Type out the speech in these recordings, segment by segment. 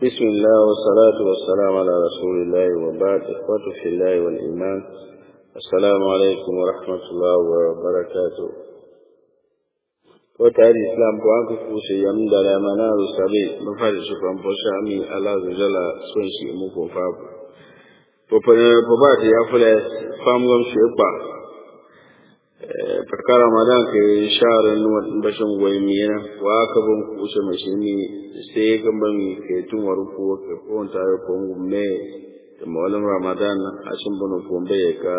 بسم الله والصلاة والسلام على رسول الله وبعد إخوة في الله والإيمان السلام عليكم ورحمة الله وبركاته wata hadi islam ko an ka fuse yam da la mana ru sabe mu fari su kan po shami ala zala son shi mu ko fa po po po ba ta ya fule fam gam shi ba fakar ramadan ke share nu bashin goyi miyana wa ka bun kusa mashi ni sai kan ban ke tun waru ko ke ko ta ko ngumme da mawalan ramadan a shin bunu ko be ka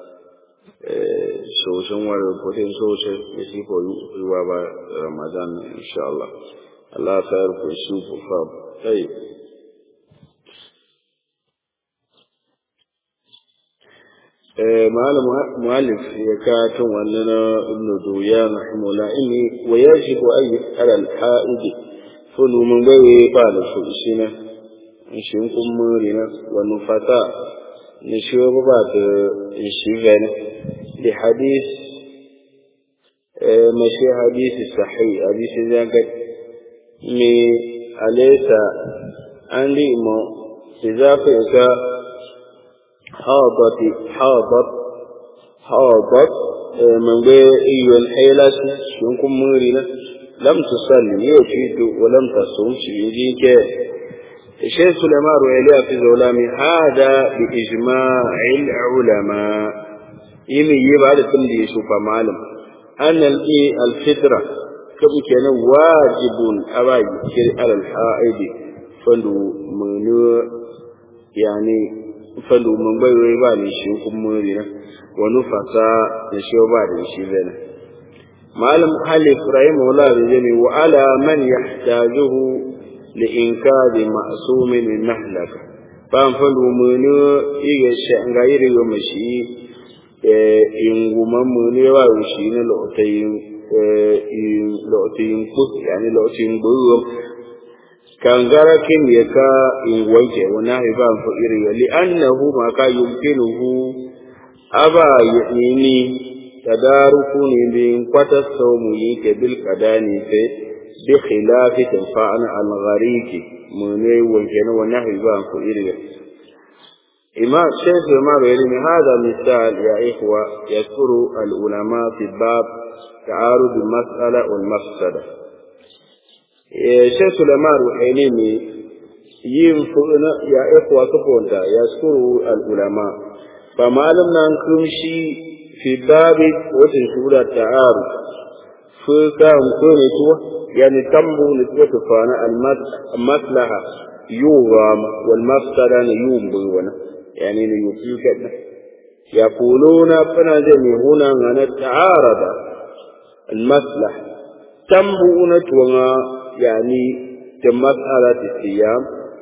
soshin wari kudin sosai ya shi ko yiwa ba ramadan insha Allah Allah ta yi ku su ku fa sai malam muallif ya ka tun wannan ibn duyan rahimahullah inni wa yajibu ay ala al-ha'id fulu mun bai ba da su shine shi kun murina wa nufata ni shi ba da shi gane لحديث مشي حديث صحيح حديث ذاك مي أليس عندي ما إذا فيك حاضت حاضت حاضت من غير أي الحيلة شنكم مرينا لم تصلي يوفيد ولم تصوم شيء الشيخ سليمان رويلي في زولامي هذا بإجماع العلماء yimi yi ba da tun da ya shufa malam annal i alfitra kabu kenan wajibun aba kir alal haidi fandu munu yani fandu mun bai wai ba ne shi kun muri na wani fasa da shi ba da shi zana malam hali ibrahim wala da jami wa ala man yahtajuhu li inkari ma'sumin nahlaka ban fandu munu iga shanga yiri yo mashi inguman mu ne wa shi ne lotayin lotayin kus yani lotayin burum kangara kin ya ka in wanke wani haifa fa iri ya li annahu ma ka yumkinuhu aba yini tadaruku ne bin kwata saumu yi ke bil kadani fe bi khilafi tanfa'an al-ghariki mu ne wanke ne wani haifa fa iri ya إمام شيخ إمام العلم هذا مثال يا إخوة يذكر العلماء في باب تعارض المسألة والمفسدة شيخ الإمام العلم ينفعنا يا إخوة كفونتا يذكر العلماء فما لم ننكمشي في باب وتنشور التعارض فكان كونتوا يعني تنبو نسبة فانا المصلحة يوغام والمفسدة يوم يعني يوفيك يقولون فنجم هنا أن تعارض المصلحة تنبؤون تونا يعني مسألة الصيام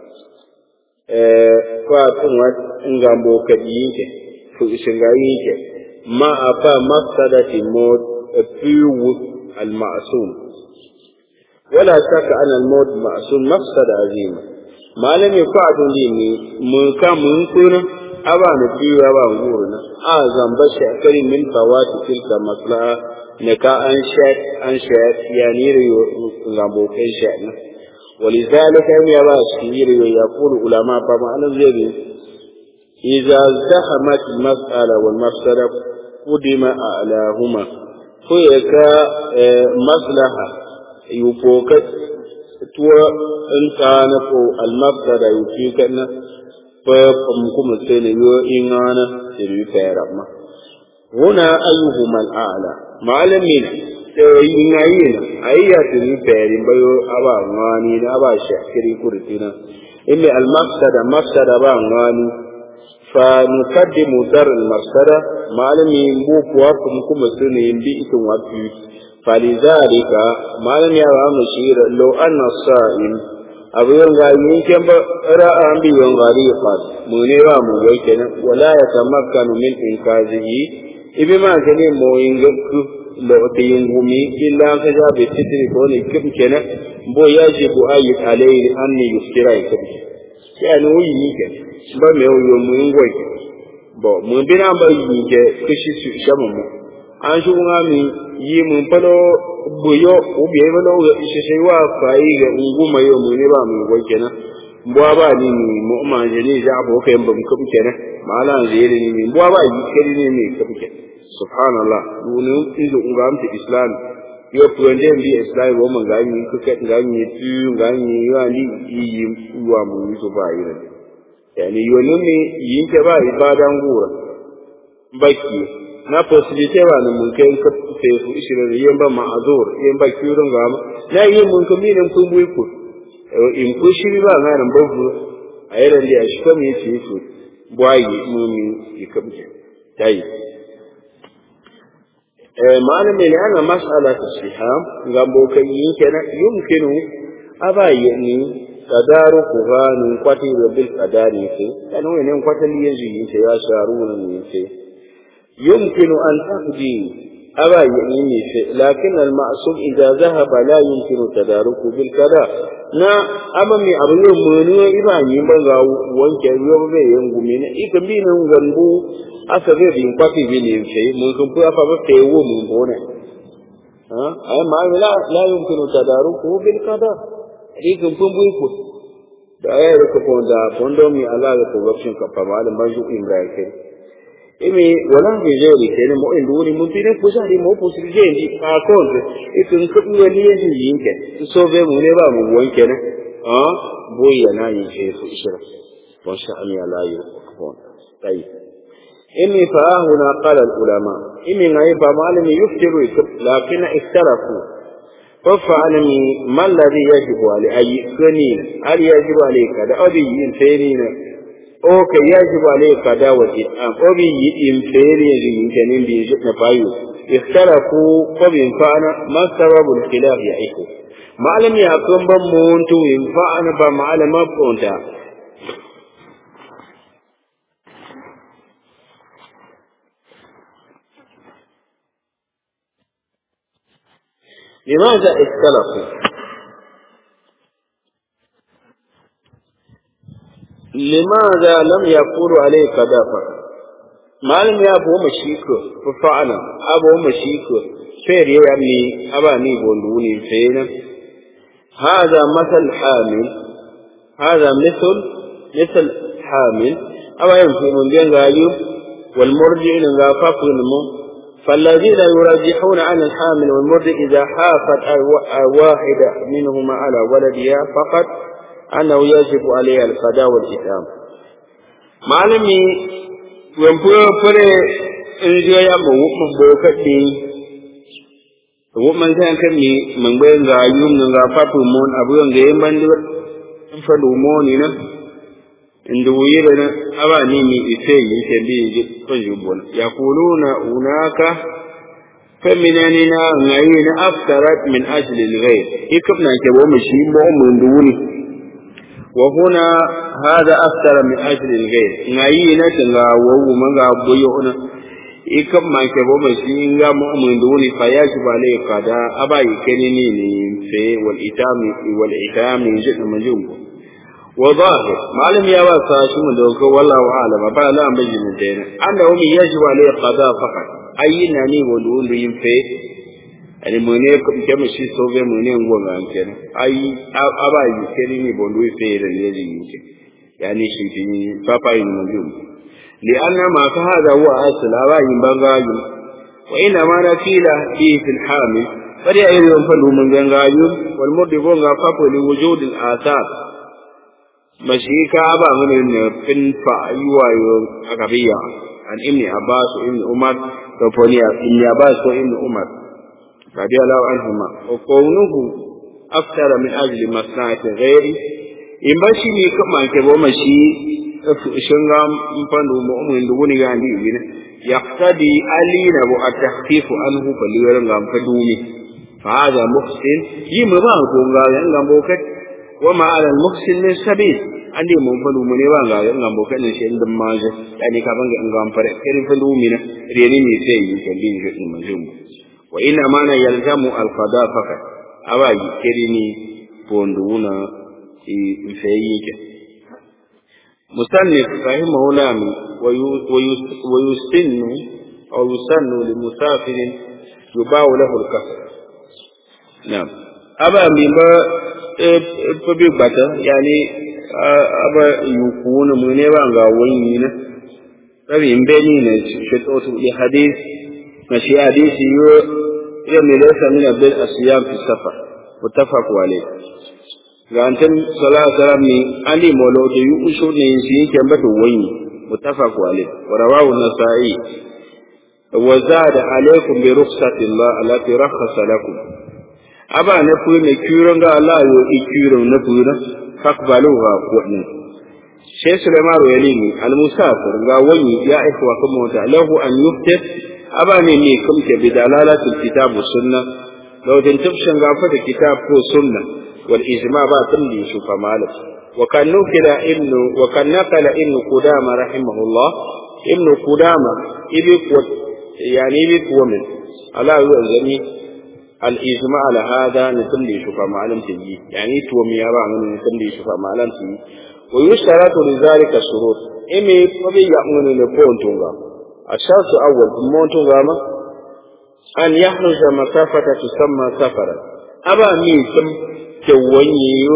فاتوا نغامبو كديك فإسنغايك ما أفا مفسدة الموت فيو المعصوم ولا شك أن الموت معصوم مفسدة عظيمة malami ko adun di ni mun ka mun kuna aba na biyu aba nguru na a zamba shi akari min fawati tilka maslaha ne ka an sha an sha ya ni riyo ngambo kai sha na ولذلك يا باشير يقول علماء فما أنا زي إذا زحمت المسألة والمفسدة قدم أعلاهما فيك مصلحة يفوكت tuwa in ka na ko almafda da yuki kana fa fam kuma sai ne yo in ana sai yi fayar ma huna ayyuhum al'ala malamin sai yin ayyina ayya sai yi fayar bayo aba ngani na aba shakiri kurtina inni almafsada mafsada ba ngani fa nukaddimu dar almafsada malamin bu kuwa kuma sai ne bi ikin wafi فلذلك ما لم يرى مشير لو أن الصائم أبو ينغى يمكن رأى أنبي ينغى قد منيرا مويكنا ولا يتمكن من إنقاذه إبما كان موينغك لو تينغمي إلا أن كجا بستر كوني كم كنا بو يجب أيد عليه أن يفترى كم يعني هو يمكن بما هو يومين bo mun bina ba yi ke kishi su shamu mu an shi kuma mi yi mun falo buyo ubiye falo ga ishe sai wa fayi ga unguma yo mun ne ba mu go kenan mbwa ba ni mi mo ma je ni ja bo kai mbam ka buke na mala je ni mi mbwa ba yi kari ni mi ka buke subhanallah dunu izo ngam ti islam yo puende mbi islam wo man ga ni ku ka ga ni tu ga ni yo ani yi wa mu yi so ba yi ne yani yo ne mi yin ke ba ibadan gura baki na possibilité ba na mun kai ka fe fu ishirin yin ba ma'azur yin ba kirin ga ma na yi mun ka minin kun bui ku in ku shiri ba na ran babu a yi ran da shi kuma yace su bwayi mumi ikabje tayi eh malami ne ana mas'ala ta siham gambo kan yin kenan yumkinu abayi ni tadaruku gani kwati bil qadari ke kan wani kwatali yanzu yin ya sharuna ne ke يمكن أن تهدي أبا يميني لكن المعصوم إذا ذهب لا يمكن تداركه بالكذا na amami abu yau munu iba yi baga wanke yau be yin gumi ne ika bi nan gambu aka be bin kwafi bi ne fe mun kun fa fa ba fe wo mun bone ha ay ma la la yumkinu tadaruku bil qada ika kun bu ku da ayar ko da fondo mi ala ko wakin ka fa malam banju ibrahim imi wala vizuri tena mo induri mo pire kusari mo posigendi a konte ikun kudu wali yeji yinke so be mo ne ba mo wonke ne a boya na yin she su ishira wa sha ami ala yu kon tai imi fa huna qala al ulama imi ngai ba malami yuftiru lakin ikhtarafu ففعلني ما الذي يجب علي أي سنين هل يجب عليك هذا أبي ينفينين o ka yajibu alayka kada wa it'am o bi yidim fere yin kanin bi na bayu ikhtarafu ko bin fa'ana ma sababul khilaf ya iku ma'alam ya kan ban mun to in fa'ana ba ma'alama ponta لماذا اختلفوا لماذا لم يقولوا عليه كذا malam ya bo mashiko fa fa'ala abo mashiko fer ya yamni abani bondu ni fena hada masal hamil hada misal misal hamil aba yanfu mun gan gayu wal murji'in ga fafun mu فالذين يرجحون عن الحامل والمرضع إذا حافت واحدة منهما على ولدها فقط أنه يجب عليها القضاء والإتام معلمي wen pu pure in jo ya mo mo bo ka ti wo man san kan ni man gbe nga yum nga pa pu mon abu nga e man di in fa du mo ni na in du yire na aba ni ni ise yi ke bi ji ko ju bon yaquluna unaka feminani na ngai na aftarat min ajli al-ghayr ikabna ke bo mu shi mo mun du ni وهنا هذا أكثر من أجل الغير نعينا تنغا وو منغا بيونا ikam ma ke bo mai shi nga mu mun duni fa ya ji bale kada aba yi kenini ni fe wal itami wal itami jin mun jin ko wa zahir malam ya ba sa shi mun dauko wallahu alama ba la an bayyana dena anda umi yaji bale qada faqat ayina ni wo duni yin fe ani mune ke mu shi so be mune ngo nga kenan ai aba yi keri ni bondu fe da ne ji yake yani shi tin papa yin mun jum li anna ma ka hada huwa asl aba yin bangayu wa ina ma na fila fi fil hamil bari ayi yon fa mun gangayu wal mudi go nga papo li wujud al athar mashi ka aba mun ne fin fa aywa yo akabiya an ibn abbas ibn umar to foniya ibn abbas ko ibn umar رضي الله عنهما وكونه أكثر من أجل مصلحة غيره in ba shi ne kama ke bo mashi shunga mpandu mu'min du woni gandi ne yaqtadi alina bu at-takhfif anhu baliwar ngam fadumi fa hada muhsin yima ba ko ga ngam bo kat wa ma ala al-muhsin min sabil andi mun fadu mu ne ba ga ngam bo kat ne shi inda maje yani ka banga ngam fare irin fadumi ne reni ne sai yi kan din shi manjum wa ina mana yalzamu alqada fakat awaji kerini ponduna ifeyike musannif rahimahullah wa yusinnu aw yusannu limusafirin yubawu lahu alkasr naam aba mi ba pabi bata yani aba yukuna mu ne ba ga wani na tabi in bai ni ne shi to to ya hadis na shi hadisi yo ya mi laysa min bil asiyam fi safar muttafaq alayh ga antan sallallahu alaihi wasallam ni ali molo da yu usho ne shi yake mata wani muttafaq alayh wa rawahu an-nasa'i wa zada alaykum bi rukhsati Allah allati rakhasa lakum aba na fu ne kyuron ga Allah yo ikyuron na fu na fakbaluha kuɗin sai Sulaiman Royalini al-Musafir ga wani ya aika wa kuma wata lahu an yuftir aba ne ne kumke bi dalalatul kitab wa sunna law din tafshin ga fa da kitab ko sunna wal ijma ba tamdi su fa malak wa kan nukila ibnu wa kan naqala ibnu qudama rahimahullah ibnu qudama ibi ko yani ibi ko min ala yu'zani الإجماع على هذا نتم لي شفا معلم تجي يعني تو ميارا من نتم لي شفا معلم تجي ويشترط لذلك الشروط إمي فبي يأمن لبون تونغا الشرط الأول مون تونغا ما أن يخرج مسافة تسمى سفرا أبا ميسم توانيو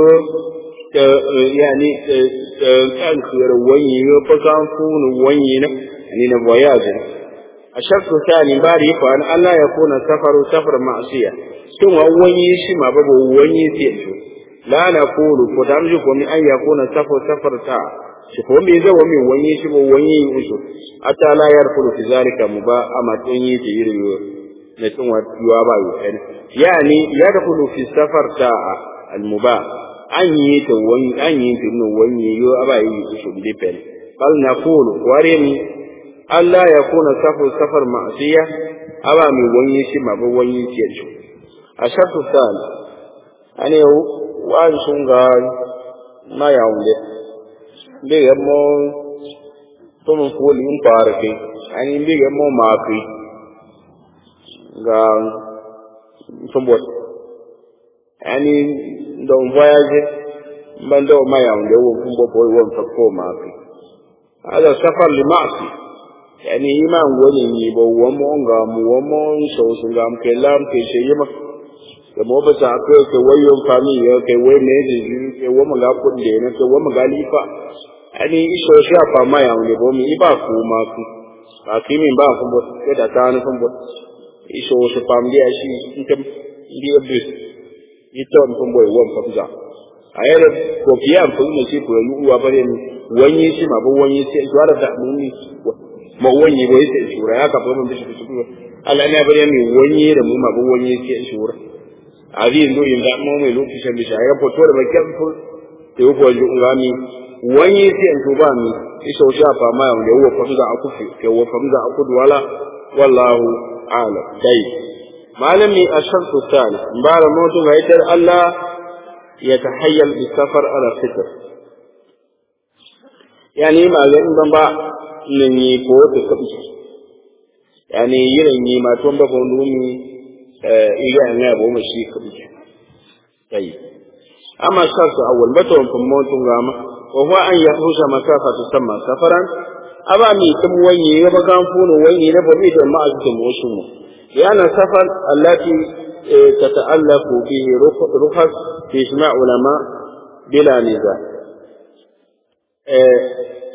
يعني كان خير وانيو فكان فون وانينا يعني نبوياجنا الشرط الثاني بعد يفعل أن لا يكون سفر سفر معصية ثم وني شما بابو وني سيتو لا نقول فتمجك ومن أن يكون سفر سفر تا شكو مي زو مي وني شما وني وشو حتى لا يدخل في ذلك مبا أما تني تيريو نتون يوابا يوحن يعني يدخل في السفر تا المبا أن يتو وني أن يتو وني يو أبا يوشو بدي بل نقول ورمي Allah ya kuna safar safar ma'asiya aba mai wani shi ma ba wani shi yanzu a shafi sani ane wa sun ga ma ya wunde be ga mo to mun ko li un par ke ani be ga mo ma ki ga sombot ani don voyage ban do ma ya wunde wo fumbo ko wo fa ko ma ki hada safar li ma'asi yani iman wani ni ba wamo nga mu wamo so so ngam ke lam ke she yima ke mo ba ta ko ke wayo fami ya ke wai ne ji ke wo ga kun de ne ke wo ga lifa ani iso sha fa ma ya ne bo mi iba ku ma ku a ki min ba ku bo ke da ta ne bo iso so pam dia shi kem ndi abis ito ko bo wo fa za ayere ko kiyan fu ne shi ko yu wa bare ni wani shi ma bo wani shi to ala da mun ni ma wani bo yake shura ya ka mun bishi bishi ko ala ne bare mi wani da mu ma bo wani yake shura ali ndo inda mo mai lokacin bishi ya foto da bakin fu te ko ju ngami wani sai to ba mi iso sha fa ma ya wo fa da aku fi ke wo fa da aku wala wallahu a'lam dai malami ashartu salih mbara mutu ga ita Allah ya tahayyal bi safar ala fitr yani maganin ban ba nan yi ko ta kabi yani yiran yi ma ton ba ko ndumi eh iga na bo ma shi kabi kai amma sarsu awwal baton fun motun gama wa huwa an yahusha masafa tusamma safaran aba mi tum wani ya ba kan funu wani na ba mi da ma azum wasu mu yana safar allati tata'allaqu bihi rukhas fi ijma' ulama bila niza eh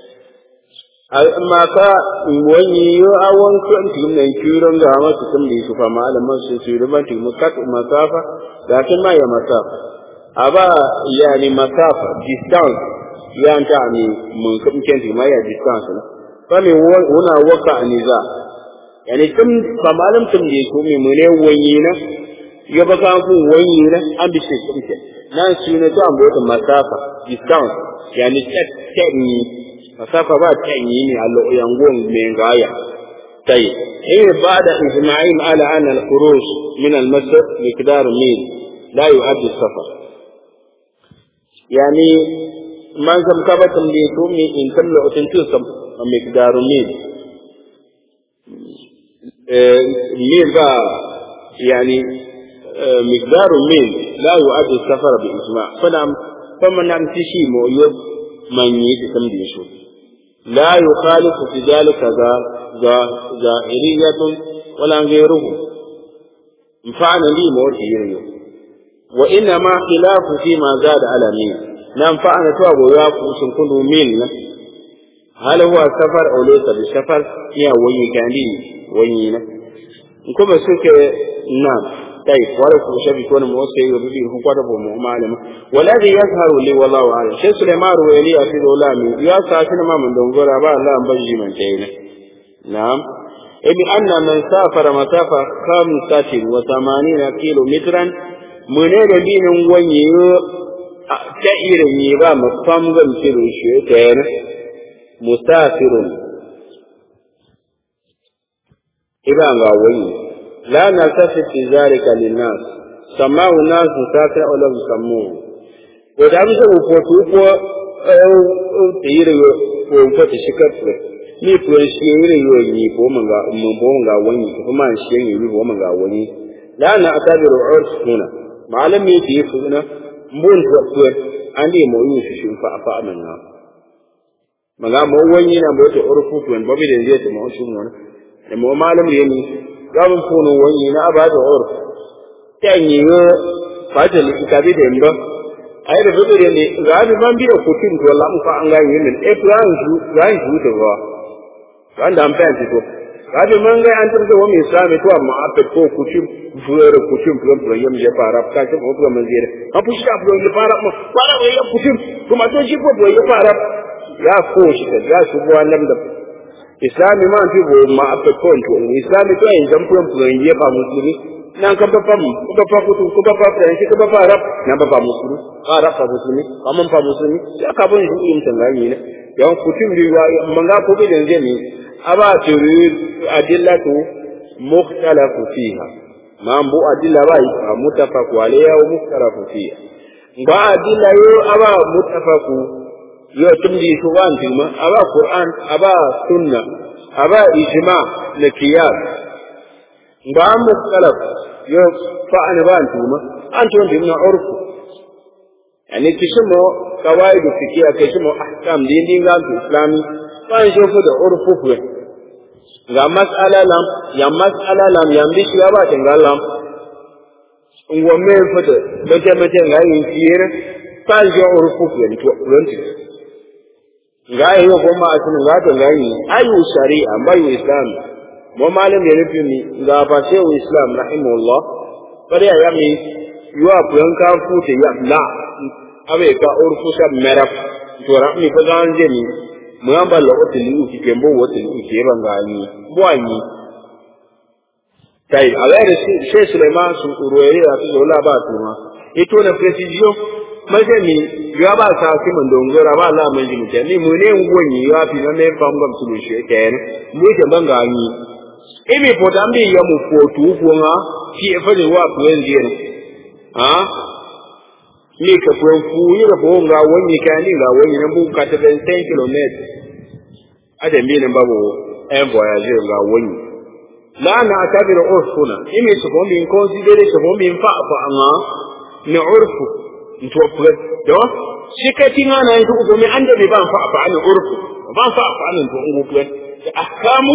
amma ka wani yo awon kan tin kiron ga masu tun da su fa malaman su su da ban tin kat masafa da kin ma ya masafa aba yani masafa distance ya ta ni mun kan ken ti ma ya distance na fa me wona waka aniza yani tun fa malam tun da ko me mune wani na ya baka ku wani na an bi shi kuma nan su ne to an bota masafa distance yani tek tek ni masafa ba ta yi ne a yangon mai gaya tai in ba da ijma'in ala an al-khuruj min al-masjid miqdar mil la yu'addi safar yani man kam ka ba tam de to mi in tam lo tin tu sam miqdar mil mil ba yani miqdar mil la yu'addi safar bi ijma' fadam faman nam tishi mo yo man yi tam de shi لا يخالف في ذلك ظاهرية ولا غيره مفعنا لي موت يريو wa inna ma khilafu fi ma zada ala min nan fa ana to abu ya ku sun kundu min na hal huwa safar aw laysa bi safar ya wayi kandi wayi na kuma suke na طيب ولا شبك ولا موسى يريد هو قد بو معلم والذي يظهر لي والله اعلم شيخ سليمان ويلي في دولامي يا ساكن ما من دونغورا با الله بجي من تينا نعم إذ أن من سافر مسافة خمسة وثمانين كيلو مترا من دين وني تأير نيبا مفهم غمسر الشيطان مسافر إذا غاوي لا نلتفت في ذلك للناس سماه الناس مسافر أو لم يسموه ودعم سأفوتوا فو تير وفوت شكر ni tuwon shi yiri yiwa yi ko mun ga mun bo mun ga wani ko kuma shi yin yi ko mun ga wani la na atabiru urs huna malam ne ti suna mun to to an di mo yi shi fa fa aman na maga mo wani na mo to urfu to en babi da zai ta mo shi mun da mo malam ne ni ga mun ko no wani na ba da urf tan yi ba ta li ka bi da mba ai da bi da ne ga bi man bi da kutin to lam fa an ga yin ne e plan ju ga ju da ba wanda an fahimci to kaje man ga an tarda wa mai sami to amma a ko kucin fure kucin fure fure yam je fara ka ce ko man zira a fushi da fure fara ma fara wai ya kucin kuma to shi ko boye ya fara ya ko shi da ya su bo lam da islami ma fi bo ma a ko to islami to yin dan fure fure ya ba musulmi nan kan babba mu ko babba kutu ko babba fure shi ko babba rab nan babba musulmi fara fa musulmi amma fa musulmi ya ka bon shi yin tangayi ne yawan kutum riwa manga ko bi dan zai aba turid adillatu mukhtalafu fiha mambo adilla bai mutafaku alayha wa mukhtalafu fiha ba adilla yo aba mutafaku yo tumdi su wan tilma aba qur'an aba sunna aba ijma na qiyas ba mukhtalaf yo fa an ba tilma an tun din na urfu yani kishimo kawaidu fikia kishimo ahkam din din ga islami ban shofu da urfu ga mas'ala lam ya mas'ala lam ya mbi shi ba ta ga lam ngwa me fata bete bete ga yin fiyere ban jo urfu ku ni to ronti ga yi ko ma asin ga ta ga yi ayu shari'a bayu islam mo malam ya nufi mi ga ba sai islam rahimahullah bari ya mi yuwa kuyan ka fute ya la abe ka urfu sa meraf to rahmi fa ga anje ni mwamba la otili uki kembo otili uki eba ngani bwanyi tai alere she Suleiman su uruere ya tu zola ba tuma ito na precision maje ni ya ba sa ki mun dongora ba la mun jimu ni mu ne ngonyi ya fi na me fam gam su she ken mu ke bangani ibi podambi ya mu fotu ko nga ki e fa de wa ku en ha ni ka fuen fu yi da bo nga wani ka ni nga wani nan bu ka ta 10 km ada mi nan babu en voyage nga wani la na akabir urfuna imi su bombi in consider su bombi in fa fa anga ni urfu nto fu do shikati nga na ndu ko mi ande bi ban fa fa an urfu ban fa fa an ndu ngu fu ahkamu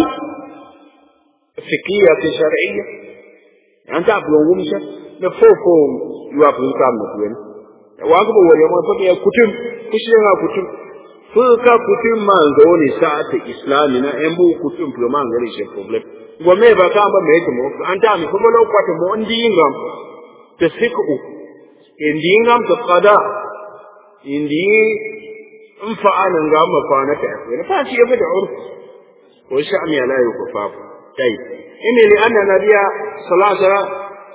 fikiyya fi shar'iyya anta abu ngumsha na fofo yuwa fu ka mu fu waga ba wani ma fadi kutum kushi nga kutum fu ka kutum man zo ni sa'ata islami na en bu kutum fu man gari she problem go me ba ka ba me ko mo an ta mi ko lo kwata mo ndi ngam te siku ndi ngam to qada ndi in fa anan ga ma fa na ta ne fa shi yafi da urf ko sha'mi ala yukufa kai inni li anna nabiyya sallallahu alaihi wasallam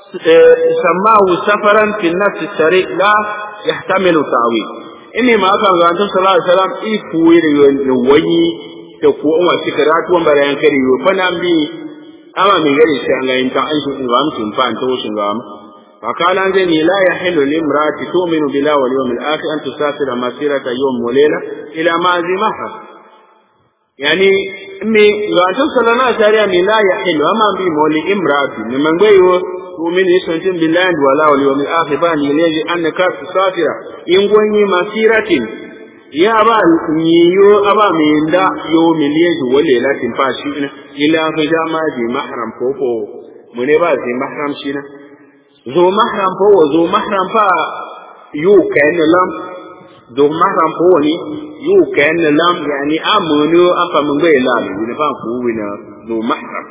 سماه سفرا في نفس الطريق لا يحتمل تعويل إني ما كان عن صلى الله عليه وسلم إيكوير يوي تكو أما سكرات ومبرا ينكري فنام بي أما من غير شأن لا يمكن أن تنغام تنفان توشنغام فقال أنزني لا يحل لامرأة تؤمن بالله واليوم الآخر أن تسافر مسيرة يوم وليلة إلى معزمها يعني مي غاتو صلى الله عليه وسلم لا يحل أما بي مولي امرأة من غير تؤمن يسنتم بالله ولا واليوم الآخر بان يليجي أنك تسافر ينقوني مسيرة يا أبا نيو أبا من دا يوم يليجي وليلة فاشينا إلا فجاما دي محرم فوفو من يبا دي محرم شينا zo mahram po zo mahram pa yu ken lam zo mahram po ni yu ken lam yani amunu afa mun bai lam ni fa ku wina zo mahram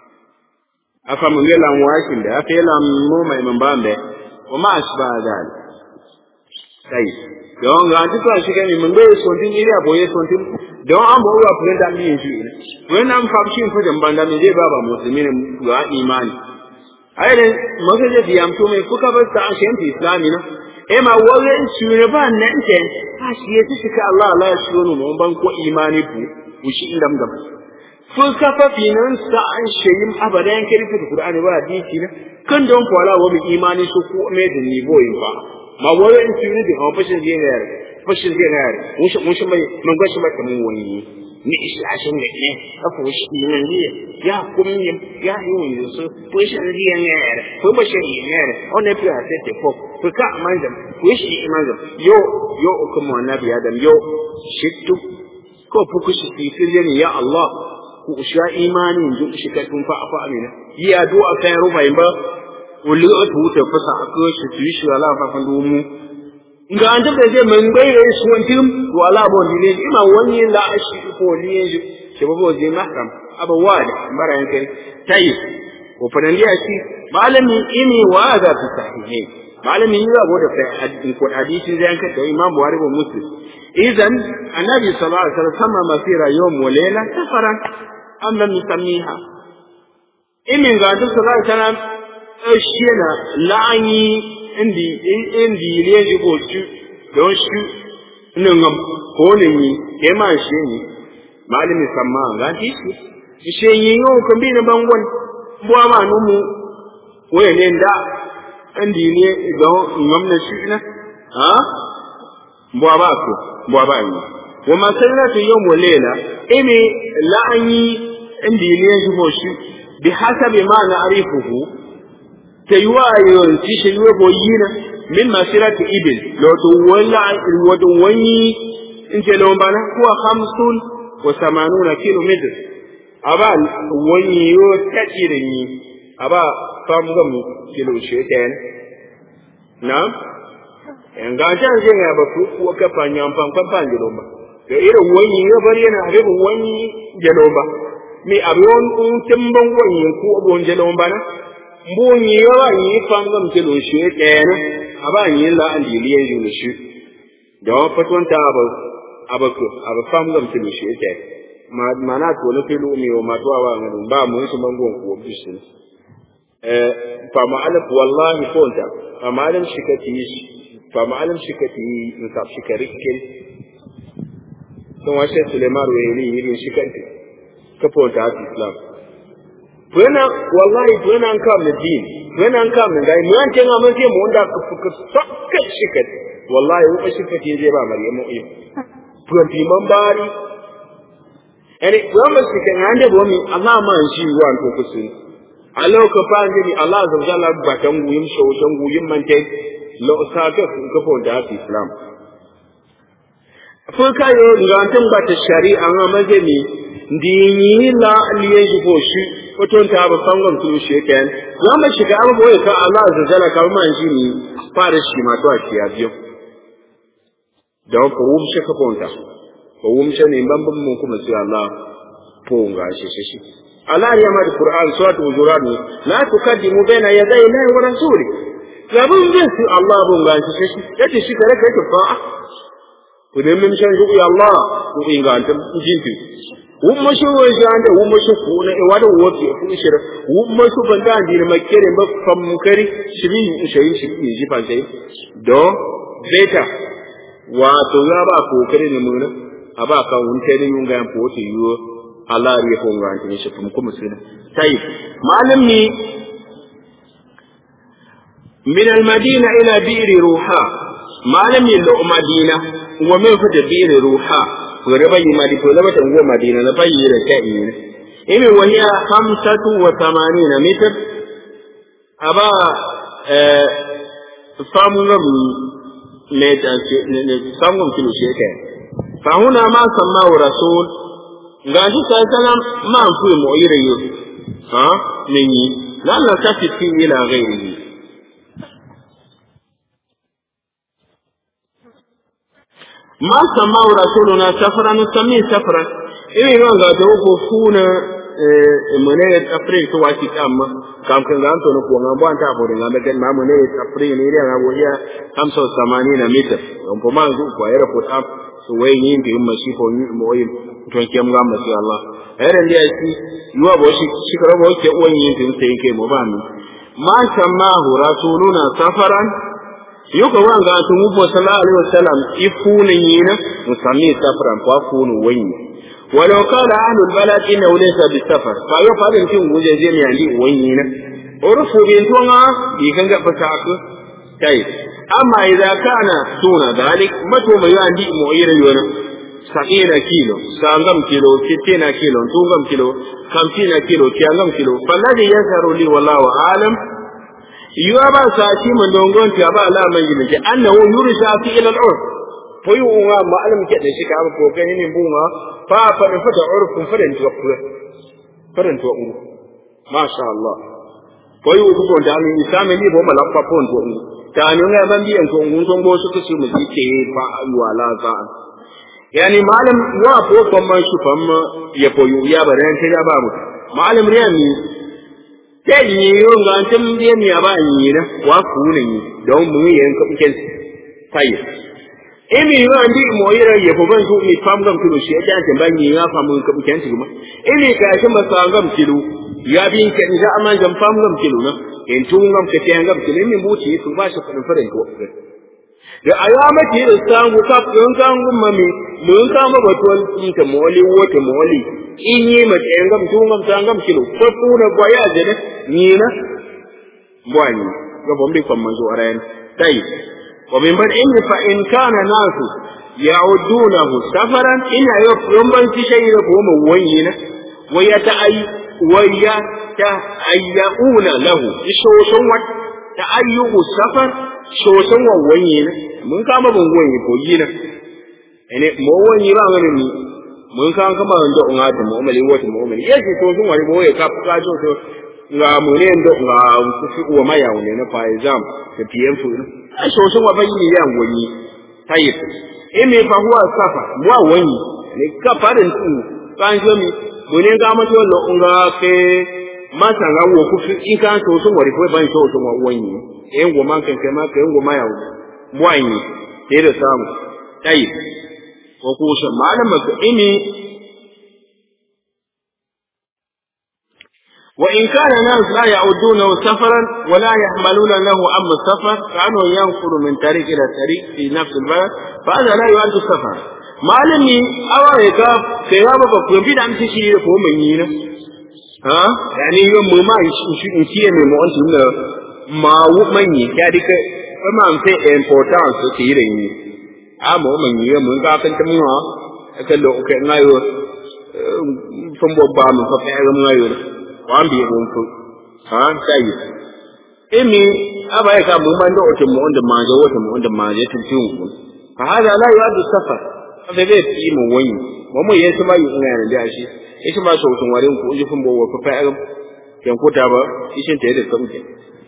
afa mun bai lam wakin da afa lam mu mai mun bambe wa ma asba dal sai don ga ti to shi kan mun bai so tin iri aboye so tin don an bo wa furen da mi shi when am fa shi fu dan banda me je baba musulmi ne wa imani ayre maka je diyam to me kuka bar ta ashen ti islami na e ma wale shi ne ba nan ke a shi ya ci ka Allah Allah ya shi mu ban ko imani ku ku shi indam dam kun kafa finan sa an shayin abadan kirfi da Qur'ani ba hadisi na kan don kwala wa mu imani su ku me da ni boyin fa ma wale in shi ne da fashin je ne fashin je ne mun shi mun shi mai mun ga shi mai kamun wani ni ishi ashin da ne afu shi nan ne ya kum ni ya yi wani su ko shi ne ya ne ko ba shi ne ne on ne fi ase te fo ko ka manzam ko shi manzam yo yo kuma nabi adam yo shittu ko fu ku shi fi ne ya allah ku sha imani ju shi ka tun fa fa amina yi addu'a kai rubai ba wuli o tu ta fasa ko shi tu shi ala fa fa mu nga an tabbata zai man bai da su wantin to ala bo ne ima wani la ashi ko ne shi ke babo zai mahram aba wada bara yanke tayi ko fa nan shi malami ini wa za ta sahihi malami yi abu da hadisi ko hadisi zai yanka da imam buhari ko muslim idan annabi sallallahu alaihi wasallam sama masira yawm wa layla safaran am lam yusammiha imin ga duk sallallahu alaihi wasallam shi na la'ani indi indi ne ji ko shi don shi nan ngam ko ne ni ke ma shi ni malami samma ga ti shi shi yin yo ko bi na bangon bo ma nu mu waye ne da indi ne don ngam na shi na ha bo ba ko bo ba ni wa masallatu yawm wa layla imi la'ani indi ne ji ko shi bi hasabi ma na arifuhu تيوايو تيشن وبوينا من مسيرة إبل لو تولى ودوني انت لو بنا هو خمس وثمانون كيلو متر أبا ونيو تجرني أبا فامغم كيلو شيطان نعم nga jan je ga ba ku ko ka fanya fan fan fan jelo ba da irin wani ya bari yana abin wani jelo ba mi abin un timban wani ku abun jelo ba na mbunyi yawa yi fangam ke lo shi ɗaya aba yi la an dili ya yi shi da wa faton ta aba aba ko aba fangam ke lo shi ɗaya ma mana to na filu mi wa ma to wa ngadu ba mu su bangon ko bishi eh fa ma alif wallahi ko ta fa ma alim shi kati fa ma alim shi kati in ka shi kare ke to wa shi Suleiman wa yi yi shi kati ka fonta Islam tuena wallahi tuena an kam din tuena an kam dai mu an tenga mun sai mu wanda ka fuka sakka shikat wallahi wa shikat je ba maryamu yi tuan ti man bari ene wa ma shikat ande bo mi Allah ma shi wan to kusin alo ka fa ni Allah azza wa jalla ba tan guyim so tan guyim man te lo sa ka ka fo da islam fo ka yo ngantan ba ta shari'a ma mazemi ndini la liye ko shi waton ta ba fangon tulu shi ken za mu shiga abu boye ka Allah azza jalla ka man shi ni fara shi ma to a ciya biyo da ko wum shi ka ponta ko wum shi ne ban ban mun kuma sai Allah ko ga shi shi shi Allah ya ma Qur'an suratu hujurat ne la tukaddimu baina yaday Allah wa rasuli zabun bin su Allah bun ga shi shi yace shi kare kai fa ku ne mun shan shi Allah ku inganta jinti wumma shi wo jande wumma shi ku na wada wofi ku shira wumma shi banda andi ma kere ba fam kari shibi shayi shi ni ji fa sai do beta wa to ya ba ko kare ne mun aba ka wun te ne yunga yan poti yo Allah ya ko ngan tin shi kuma kuma sai tai malam ni min al-madina ila bi'r ruha malam yin da madina wa min fa da bi'r ruha gore bayi ma di tola bata ngo madina na bayi da ta ina imi wahiya khamsatu wa thamanina mitr aba eh samu ngam ne ta ne samu kilo sheke fa huna ma samma wa rasul ga shi sai salam ma fu mu ire yo ha minni lalla tafi fi ila ghairihi ma samau rasuluna safaran sami safaran iri non ga to ko funa mene april to wati amma kam kan ga to ko ngam ban ta bore ngam ben ma mene april ni ria ngam ya 85 meter on po mangu ko era ko tap so wai ni ndi umma shi ko ni mo yi to ke mu ngam shi Allah era ndi shi yuwa bo shi shi karo bo ke uwan yin din sai ke mo ba mi ma samahu rasuluna safaran yuka wanga to mu bo sallallahu alaihi wasallam ifunin yina musammi safaran ko funu wani ولو قال أهل البلد إنه ليس بالسفر فيفعل يمكن وجه جميع لي وينينا عرفوا بينتونا بيكن فتاك طيب أما إذا كان دون ذلك متى ما يعندي معير يونا سبعين كيلو سانغم كيلو ستين كيلو تونغم كيلو خمسين كيلو كيانغم كيلو فالذي يظهر لي والله أعلم يوابا ساتي من دونغون تيابا لا من جمجي أنه يرسى في إلى العرف foyi unga ma'alam ke da shi ka ko gani ne bunga fa fa da fata urfun fadan to ku fadan to uru masha Allah foyi u ko da mi isame ni bo mala fa pon to uru ta ni nga ban biyan to ngun tongo su ku su mu ke fa wala za yani malam wa ko kon man shi fam ya koyu ya baran ta ya ba mu malam riya mi ke ni yo ga tan biye mi ya ba ni na wa ku ne don mu yin ka ken tayi imi yo ndi mo yira ye ko ban su ni fam gam kilo shi ya ta ban yi ya famu ka buken ti kuma imi ka shi masa gam kilo ya bi ke ga amma gam fam gam kilo na in tun gam ka ta gam kilo min buci su ba shi kudin farin ko da ayama ti da sangu ka kun kan gumma mi mun ka ma batun in ta moli wote moli in yi ma ta gam tun gam ta gam kilo ko kuna gwaya da ni na bwani ga bombe kan manzo arayan dai ومن بدء فإن كان ناس يعدونه سفرا إن يوم شيء هم وين ويتأي ويتأيؤون له شوشن تأيؤ السفر شوشن وين من كما بن وين كوينا يعني مو وين ba ngani ni mun kan kama ndo ngati mo mali wote mo mali yesi to sun wani boye ka ka jo to nga mu ne ndo nga ku wa maya ne na fa exam da PM fu ashe wasu wa bayi ya wani tayyib ime fa huwa safa wa wani ne ka farin tu kan jo mi bune ga ma to lo nga ke masa ga wo ku in kan to sun wari ko ban to sun wa wani en go man kan kai ma kai go ma ya wani sai da samu tayyib ko ku shi malama ka ime وإن كان الناس لا يعدونه سفرا ولا يحملون له أم السفر كأنه ينقل من طريق إلى طريق في نفس البلد فهذا لا يعد سفرا malami awa ya ga kai ya ba ku bi da amshi shi ko mun yi na ha yani yo mu ma shi in shi ne mu antu na ma wu man yi ya dika kuma an sai importance ke yi da yi a mu man yi mun ga kan tamu ha aka lo ke ngayo fun bobba mu fa fa ga ngayo wan bi mun ko ha sai imi aba ya ka mun man da otin mu wanda ma ga wata mu wanda ma ya tuntu mu fa hada la yu'addu safar da zai fi mu wani mu mu yesu ma yi ina da shi yesu ma so tun warin ku ujufin bo wa fa fa kan kuta ba ishin ta yadda sauke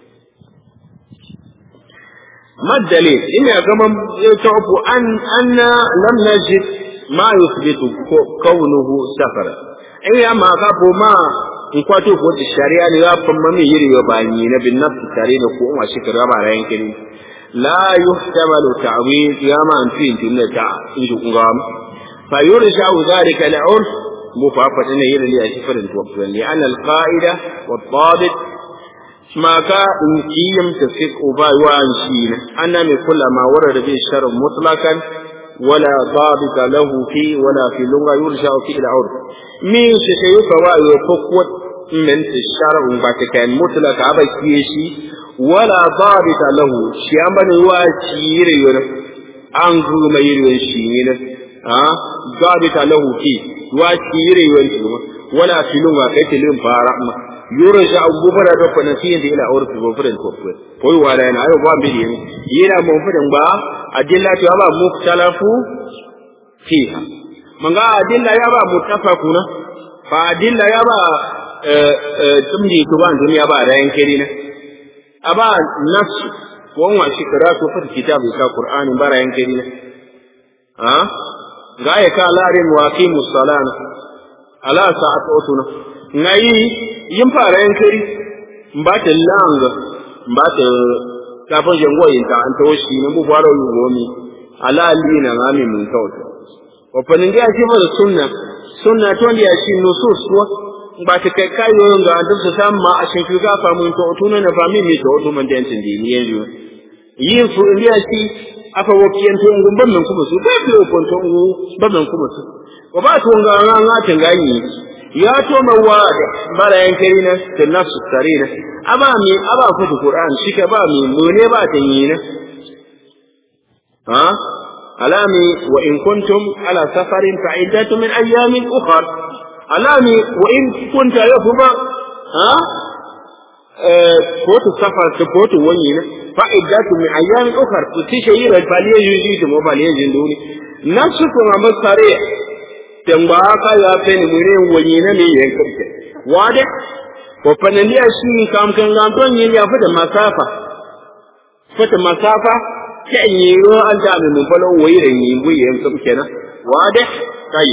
ما الدليل؟ إن كما تعرف أن أن لم نجد ما يثبت كونه سفرا أي أما قبل ما in kwato ko da shari'a ne ya famma mai yiri wa bani na bin nafsi tare da ko wa shi karaba da yankin la yuhtamalu ta'wil ya ma an tin tunna ta in ji kunga fa yursha dhalika al-urf mufafata ne yiri ya shi farin to li anna al-qa'ida wa al-dhabit ما كان قيم تفك أبا وان شين أن من كل ما ورد به الشر مطلقا ولا ضابط له فيه ولا في اللغة يرجع فيه العرف من شيء فوا يفقوت من الشرع باتكان مطلق أبا كيشي ولا ضابط له شيء من يواشير يرى أنغو ما يرى شيء ها ضابط له فيه يواشير يرى ولا في اللغة كتلم فارحمة يرجع غبرة ربنا فيه إلى عرف غفرة كفر كوي ولا أنا أيوة بام بدي يلا مفرد با أدلة يابا مختلف فيها من قال أدلة يابا متفقون فأدلة يابا تمدي تبان دنيا با رأين كرينا أبا نفس وهو شكرات وفر كتاب القرآن با رأين كرينا ha ga ya ka larin wa aqimu salana ala sa'at otuna ngai yin fara yan kari ba ta langa ba ta kafin jango yin ta an tawo shi ne bu faro yu gomi ala alina ngami mun tawto wa panin ga shi da sunna sunna to ndiya shi nusus wa ba ta kai kayo ga an duk sa ma a shin ga fa mun to otuna na fami mi to otu man den tin di ni yanzu yin fu ndiya shi aka wokiyan to ngun ban men kuma su ba ko ko to ngu ban men kuma su ko ba to nga nga nga tangayi ya to mawa bara yan kari na da nafsu tare na aba mi aba ku Qur'an shi ka ba mi mu ne ba ta yi na ha alami wa in kuntum ala safarin fa iddatu min ayamin ukhra alami wa in kunta yafuba ha ko to safar to ko to wani na fa iddatu min ayamin ukhra to tishe yi da baliye yuji to mo baliye jinduni nafsu ko amma tare tamba ka ya fe ni mure wani na ne yan kace wade ko fanaliya shi kam kan ga don yin ya fada masafa fata masafa ta yi ro an da mun falo wayi da yi bu yan kace kenan wade kai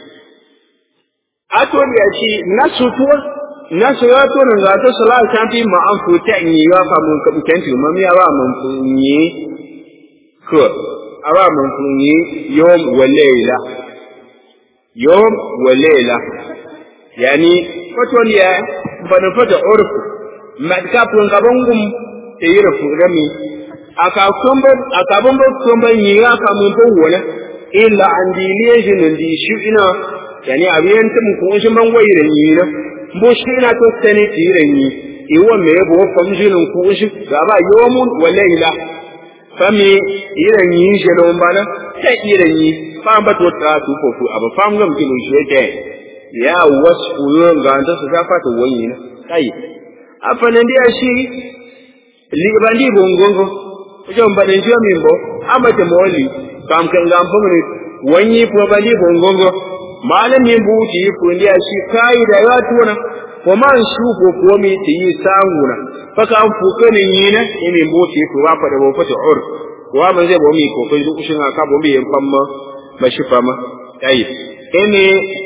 ato ya ci nasu tuwa nasu ya to nan ga ta sala ta fi ma an fu ta yi ya fa mun kace kenan mun ya ba mun funyi ko awa mun funyi yom walayla يوم وليلة يعني فتون يا بنفت عرف ما تكابون كابونكم تيرف رمي أكاكم أكابون بكم بنيا كمون بولا إلا عندي ليجن عندي شئنا يعني أبين تم كونش من ويرنينا مشكلة تستني تيرني إيوه ميبو فمجن كونش غابا يوم وليلة fami iren yi shelon bana ta iren yi fam ba to ta su ko abu fam gam ki mun sheke ya wasfu yon ga ta su ga fata wani na kai afana dia shi li bandi bongongo ko mbane ndio mimbo ama te moli kam kan gam pumni wani ko bandi bongongo malami buti ko ndia shi kai da ya tuna ko man shu ko ko mi ti yi sanguna faka an fuka ne yi na imi buti ko ba fada bo fata ur wa ban zai bo mi ko kai duk shin aka bo mi yan famma mashi fama ai ene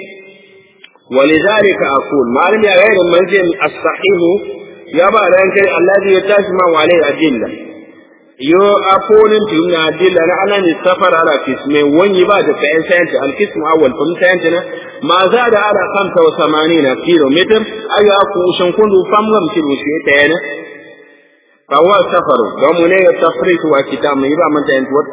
ولذلك أقول ما لم يغير المنزل الصحيح يبقى لأنك الذي يتجمع عليه أدلة يو أقول من أدلة أنا السفر على قسم وني بعد فإن سنت القسم أول فم سنتنا ما زاد على 85 كيلو متر أي أقول شنكون فم لم كيلو شيء تاني فهو سفر ومن التفريط وكتاب يبقى من تنتوت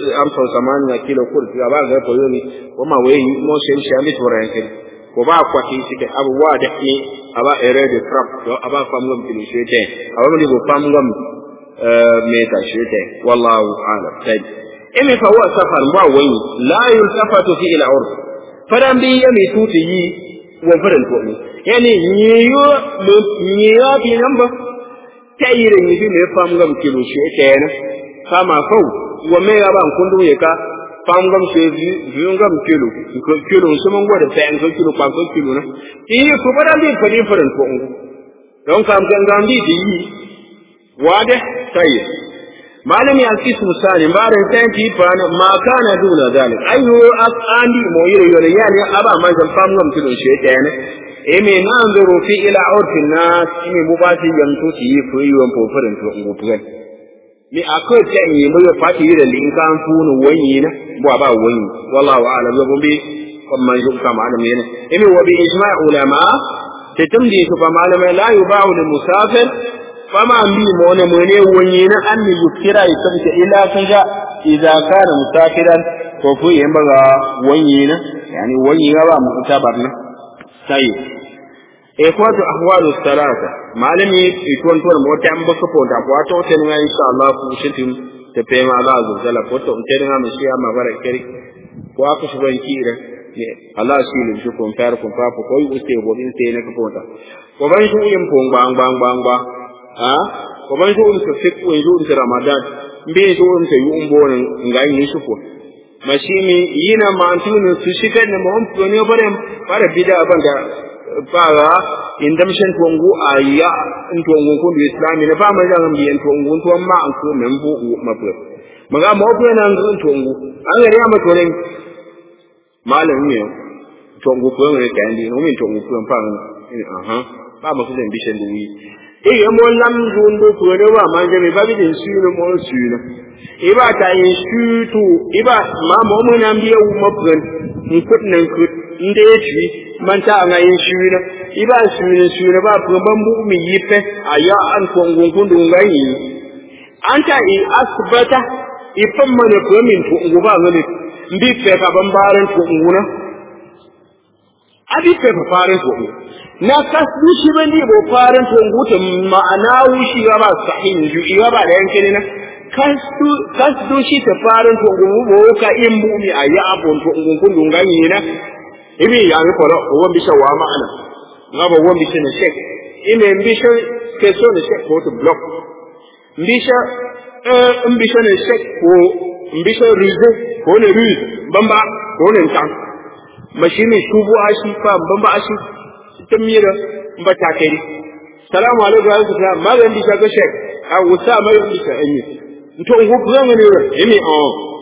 85 كيلو كل في بعض القيوم وما وين موشن شامل ورانكل ko ba kwati sike abubuwa da ke aba ere de trap to aba famgam tili shete aba mali go famgam meta shete wallahu a'lam sai imi fa huwa safar ba wani la yultafatu fi ila urf fadan bi yami tuti yi wa fadan to ni yani niyo mo niyo bi namba tayire ni bi me famgam tili shete na kama kau wa me ya ban kundu ye ka fangam ke viungam kilo kilo sumun gwada ta yanka kilo kwanko kilo na iyi ko bada bi fadi faran ko ngu don kam kan gam di di wade sai malam ya kis musani bare sai ti pan ma kana duna zalik ayu andi mo yire yore yani aba man kan fangam kilo she tane e me nan zuru fi ila urfin nas imi mubati yamtu ti fu yiwon po faran to ngu tugan mi akwai ta yi mai fati yi da linkan funu wani na ba ba wani wallahu a'lam ya gumbi kuma yi ka malami ne imi wa bi ijma' ulama ta tamdi su fa malama la yuba'u lil musafir fama mi mo ne mo ne wani na an mi yukira ya tamta ila kaja idza kana musafiran ko fu yin baga wani na yani wani ga ba mu ta barna sai e kwato ahwalu salata malami ituwan tuwan mota an baka fota ko to ta ne insha Allah ku shitin ta fe ma Allah azza jalla ko to ta ne ma shi ma bara kiri ko aka shi ban kira ne Allah shi ne shi kun fara kun fa ko yi uste go bin sai ne ka fota ko ban shi yin pon bang bang bang ba ha ko ban shi ta fik ko yi ta ramadan mbe shi un ta yi un bonin ngai ni shi ko mashimi yina ma antunu su shigar ne mu on ne bare bare bida ban da fara indamshen tuwangu a ya in tuwangu kun bi islami na fama da ngambi en tuwangu tuwan ma an ko men bu mabu maga mo ko na ngun tongu an ga ya ma tolen malam ne tongu ko ne ka ndi no min tongu ko pa aha ba mo ko den bishen du wi e ya mo lam dun do ko ne wa ma ga me ba bi din su no mo su no e ba ta yin su tu e ba ma mo mo na biya wu mo pren in kut nan kut inde ya ci man ta nga yin su no e ba su ne su ne ba ko ban bu mi yi fe aya an ko ngun kun du nga yi an ta i asbata i fan mana ko min to ngu ba ngani mbi fe ka ban baran to nguna abi fe fa faran to ngu na kasdu shi ban di bo faran to ngu ta ma'ana wushi ga ba sahin ju iwa ba da yanke ne na kasdu kasdu shi ta faran to ngu bo ka in mu mi aya abon to ngu kun dunga ni na ibi ya mi fara wo bi sha wa ma'ana ngaba wo bi ne shek ime mbisha ke so ne shek ko to block mbisha mbisha ne shek ko mbisha rize ko ne rize bamba ko ne tan mashini shubu ashi fa bamba ashi tamira mba takeri salamu alaikum wa rahmatullah magan bisha ga shek a wusa mai bisha enyi to ngu ganga ne emi o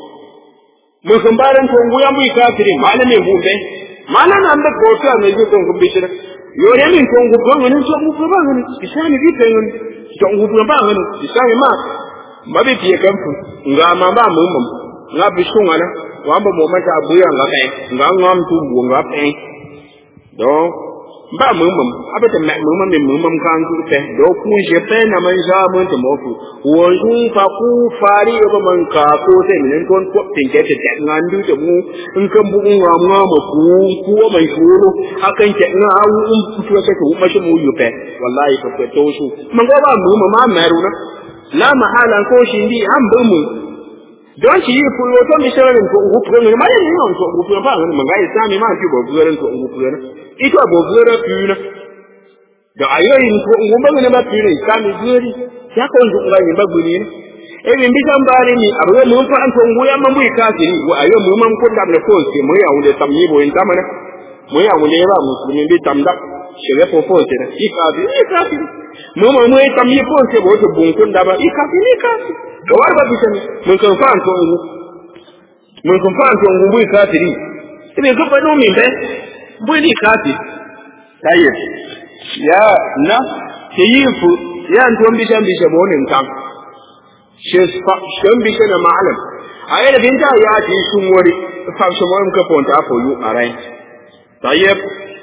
mun kan baran to ngu yan bi kafiri malame bumbe malana anda ko ta ne ji to ngu bisha yore min to ngu ganga ne to ngu ganga ne bisani bi ta ngu to ngu ganga ne bisani ma mabe fiye kamfu nga ma ba mu mum nga bishun ana wa ba mu mata buya nga kai nga ngam tu bu nga pe do ba mu mum abata ma mu mum mu mum kan ku te do ku je pe na man ja mun to mo fu wo ju fa ku fari ba man ka ko te min kon ko tin ke te te nga ndu te mu in kan bu nga nga ma ku ku mai shuru akan ke nga awu um tu ke ku ma shi mu yu pe wallahi ko ko to su man go ba mu ma meru na la mahala ko shi ndi an bu mu don shi yi fu yo to mi shirin ko ngu fu ne ma yin yon to ngu fu ba ne ma ga sami ma ji bo buren to ngu fu ne ito bo buren fu ne da ayoyin ko ngu ba ne ma fu ne sami guri ya ko ngu ba ni ba guri ne e bin bi kan bare ni abu mun fa an to ngu ya man bu kafiri wa ayo mu man ko da ne ko se mu ya wunde tamni bo in tamana mu ya wunde ba musulmi bi tamda shirye ko ko ce i kafiri i kafiri mu ma mu tam yi ko ce bo to bun kun da ba i kafiri i kafiri da war ba bishan mun kan fa an to ngu mun kan fa an to ngu bu kafiri ibe ko fa no min be bu ni kafiri tayyib ya na ke yi fu ya an to bishan bishan bo nin kan shi fa shan bishan na ma'alam ayi da binta ya ji sun wori fa shi mo ka fonta fo yu arai tayyib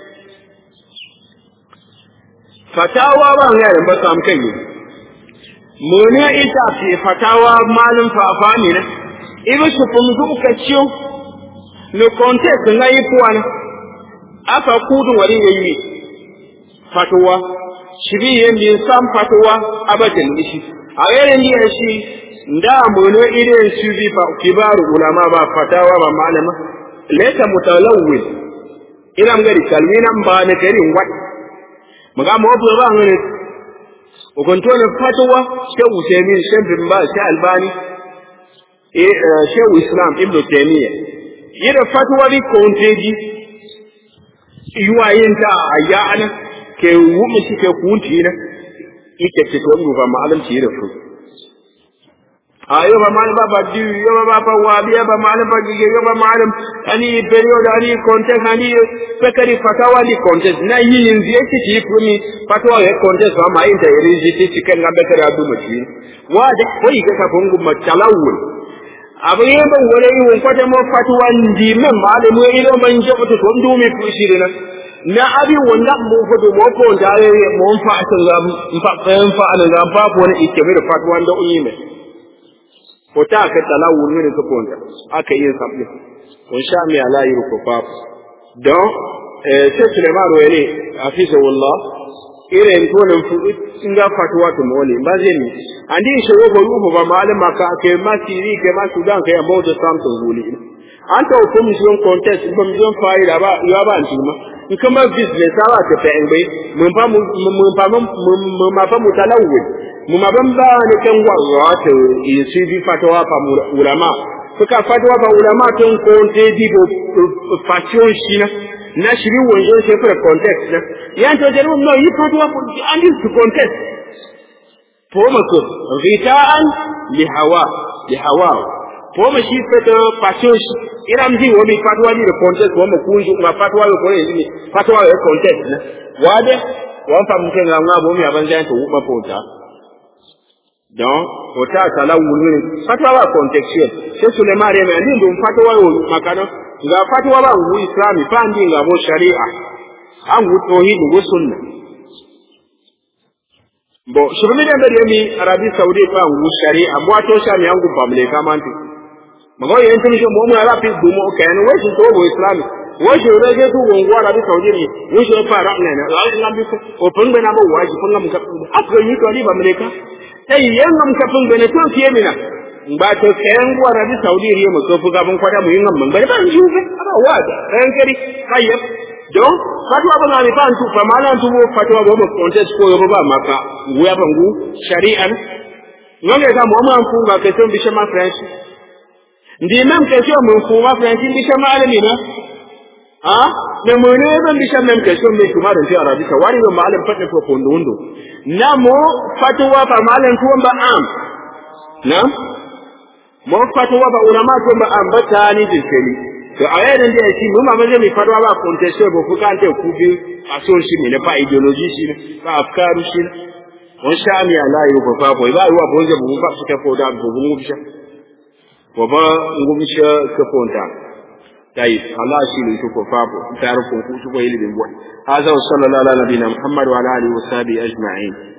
fatawa ba ya da baka am kai mone ita ce fatawa malum fafa ne na ibi su fum zu ka ciyo no context na yi puwana aka kudu wari yayi fatawa shibi yin bin sam fatawa abadan ishi a yayin da shi nda mone irin su bi fa kibaru ulama ba fatawa ba malama leta mutalawwil ina ngari kalminan ba ne garin wat maga mo bo ba ngene o gonto ne fatwa shehu usaimin shehu bin ba shehu albani e shehu islam ibnu taymiya yida fatwa bi konteji yuwa yin ta ayya ana ke wumi shi ke kunti na ike ce to mu ba malam ci da su ayo ba malam ba ba di yo ba ba wa biya ba malam ba gige yo ba malam ani period ani contest ani pekari fatawa ni contest na yi yin zai ci ci fumi fatawa ya contest ba ma yin ta iri ji ci kan ga bekari adu maci wa da koi ga ka bungu matalawul abu ne ban wani yi won kwata mo fatawa ndi men ma da mu ido man je to to ndu mi fushi na na abi wanda mu fado mo ko da mo fa san ga fa fa an ga fa ko ne ike mi da fatawa da unyi mai ko ta ka talawu ne ka konta aka yi sabbi kun sha mi ala yi ko fa don eh sai Sulaiman wani afisa wallah ire en ko nan fu inga fatwa to mole ba zai ni andi shi ro ko yugo ba malama ka ke ma siri ke ma sudan ke about the something guli an ta ko mi son contest ba mi son fa'ida ba ya ba antima in kama business ala ta fa bai mun fa mun fa mun ma fa mutalawwi mun ma ban ba ne kan wa ta yi bi fatawa fa ulama suka fatawa ba ulama tun ko te di bo fashion shi na na shiri wonjo se for context na yan to jaru no yi fatawa ko an yi su context to mako rita'an li hawa li hawa po ma shi fata passion shi iram ji wo mi fatwa ni de contest wo ma kunju ma fatwa yo ko ni fatwa yo contest na wade wan fam ke nga nga bo mi aban zan to ma pota don ota sala wulu ni fatwa wa contextual sai Suleiman re mai ndin dum fatwa yo makano ga fatwa ba wu islami fa ndi nga bo sharia an wu tauhid wu sunna bo shirmi da da mi arabi saudi fa wu sharia bo to sha mi an gu bamle kamanti mago yen tumi mo mo ara fi gumo kan wo shi to bo islami wo shi re ge tu won wa arabi saudi ni wo shi fa ra ne na la ila bi ko pun be na bo wa ji pun ngam ka afro yi to ni bamle ka sai yan ngam ka pun be ne to fiye mina ba to kayan wa arabi saudi riyo mo so fu ga bun kwada mu yin ngam ban ba ji fe aba wa da ran kari kayyab don fatwa ba na ni fa antu fa mala antu bo fatwa bo mo contest ko yo ba maka wuya bangu shari'an ngonge ga mo man fu ga ke ton bi shama french ndi même question mun fu ma french bi shama alimi na ha ne mo ne ban bi shama même question me kuma da arabi ka wari ba malam fatne ko ko ndo na mo fatwa fa malam ko ba am na mo fatwa ba ulama ko ba am ba tani jinkeli to a yayin da yake mu mamman zai mai faruwa ba contestation ba kuka an ta ku bi a son shi ne ba ideology shi ne ba afkaru shi ne on sha mi ala yi ba fa boy ba yi wa bonje bu ba su ta ko da bu mu bisha wa ba ngu bisha ka fonta dai Allah shi ne to ko fa bo ta ru ko ku ko yi libin bo hada sallallahu ala nabiyina muhammad wa ala alihi wa sahbihi ajma'in